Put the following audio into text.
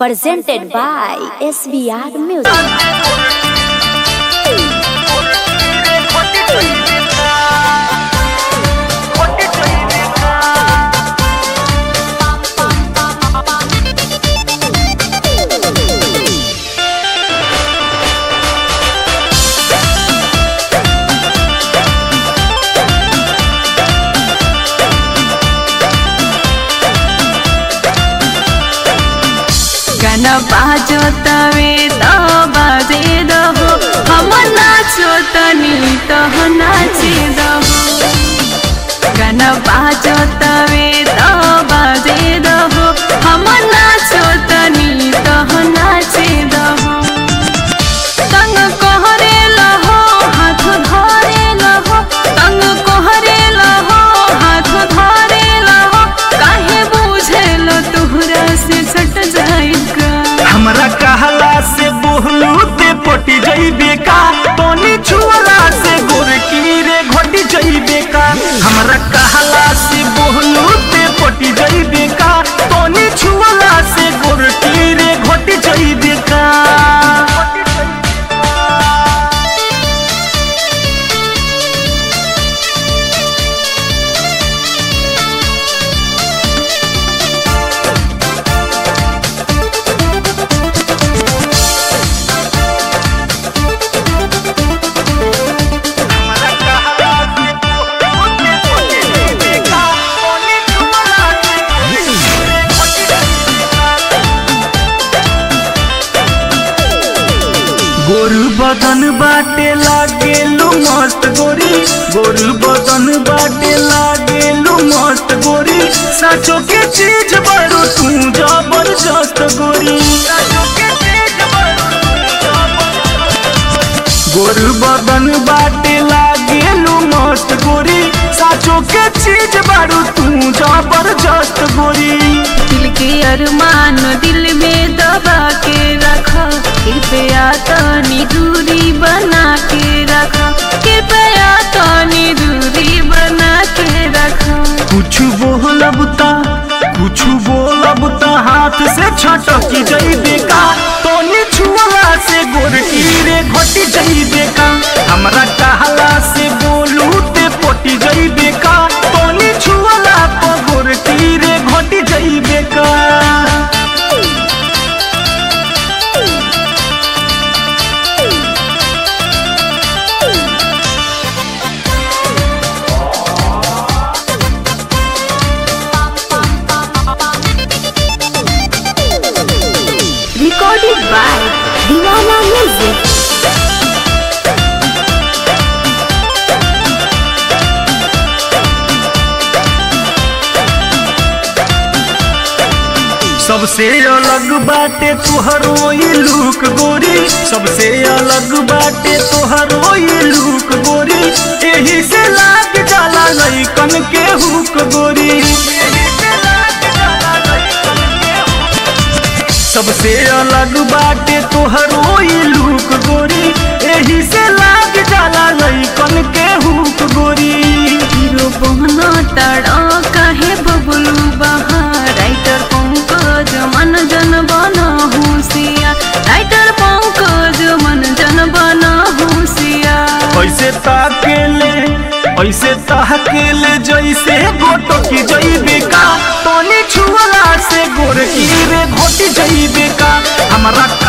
presented by SBR Music. गाना बाजो तवे त बाजे दहो हम नाचो तनी तह नाचे दहो गाना बाजो तवे त बाजे दहो हम नाचो तनी तह नाचे दहो तंग कहरे लहो हाथ धरे लहो तंग कहरे लहो हाथ धरे लहो काहे बुझेल तुहरा से सट जाएगा हमरा कहला से बोहलू ते पटी जइबे का तोनी छुअला से गोरकी रे घटी जइबे का हमरा कहला से बोहलू ते पटी जइबे का तोनी छुअला से गोरकी रे घटी जइबे का हमरा कहला से बोहलू ते पटी जइबे का तोनी छुअला से गोरकी रे घटी जइबे का गोरु बदन बाटे लागेलु मस्त गोरी गोरु बदन बाटे लागेलु मस्त गोरी साचो के चीज बड़ो तू जबरदस्त गोरी साचो के चीज बड़ो तू जबरदस्त। गोरु बदन बाटे लागेलु मस्त गोरी साचो के चीज बड़ो तू जबरदस्त गोरी दिल के अरमान दिल में दबा के रखा कृपया तनी दूरी बना के रखा कृपया तनी दूरी बना के रखा कुछ बोलब ता कुछ बोलब ता हाथ से छटकी जइबे का तोनी छुअला से गोरकी रे घटी जइबे का हमरा कहला से बोलू ते पोटी जइबे का तोनी छुअला पर गोरकी रे घटी जइबे का Recorded by Diwana Music. सबसे अलग बाटे तोहरो ये लुक गोरी सबसे अलग बाटे तोहरो ये लुक गोरी एही से लाग जाला लइकन के हुक गोरी एही से लाग जाला लइकन के हुक। सबसे अलग बाटे तोहरो ये लुक गोरी एही से लाग जाला लइकन के हुक गोरी हीरो बहना तड़ा कहे बबलू बहा राइटर पंकज मन जन बना होशिया राइटर पंकज मन जन बना होशिया ऐसे ताकेले ऐसे ताकेले जैसे गोटो की जइबे का तोनी छुअला से गोरकी रे घोटी जइबे का हमरा